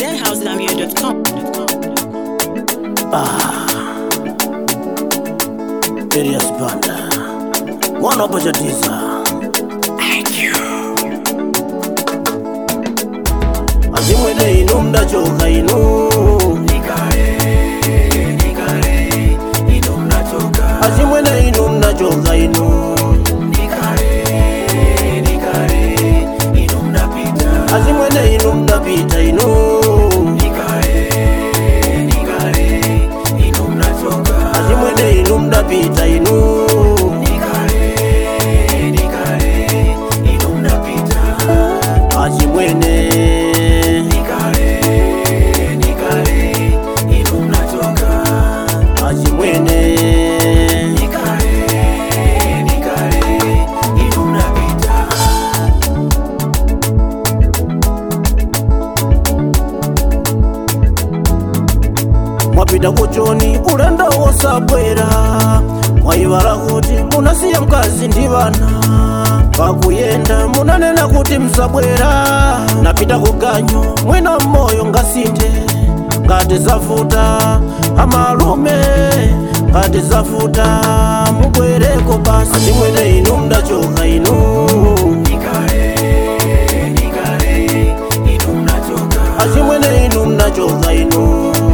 denhouselambier.com. Elias Banda mwana wapachatiza azimwene inu mdachoka inu azimwene inu mdachoka inu azimwene inu mdapita inu azimwene inu mdapita inu azimwene azimwene mwapita kuchoni ulendo wosabwera mwayivala kuti munasiya mkazi ndi vana pakuyenda munanena kuti msabwera napita kuganyo mwina mmoyo ngasinthe ngati zafuta amalume ngati zafuta mubwereko basi azimwene inu mdachoka inu azimwene inu mdachoka inu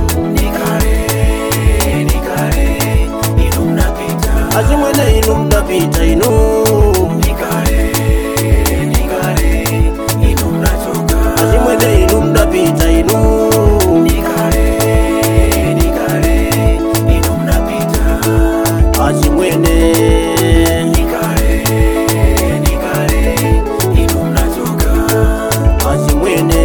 azimwene inu mdapita inu azimwene inu mdapita inu azimwene azimwene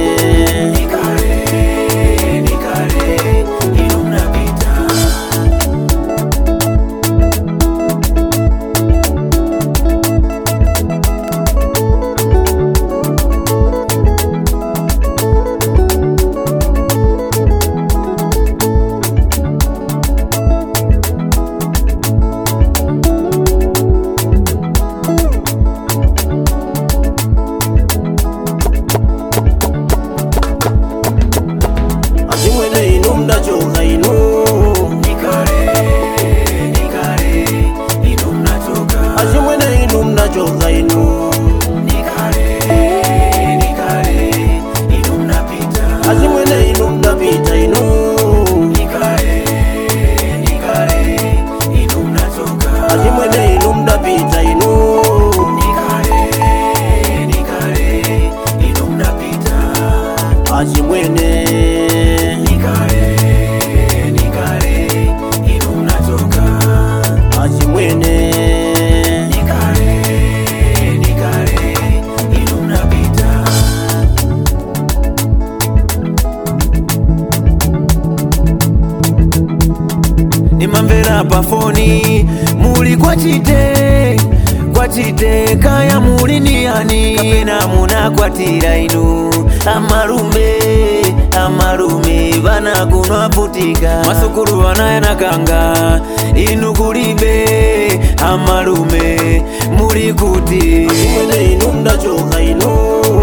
azimwene inu mdachoka inu azimwene inu mdachoka inu azimwene inu mdapita inu azimwene inu mdapita inu azimwene azimwene nimamvera pafoni muli kwachite kwachite kaya muli niyani kapena munakwatira inu amalume amalume vana kuno aputika masukulu vanayanakanga inu kulibe amalume muli kuti azimwene inu mdachoka inu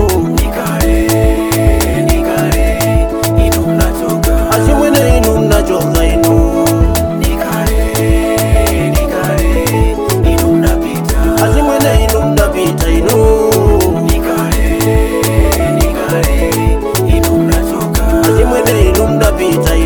azimwene inu mdachoka inu azimwene inu mdapita inu azimwene inu mdapita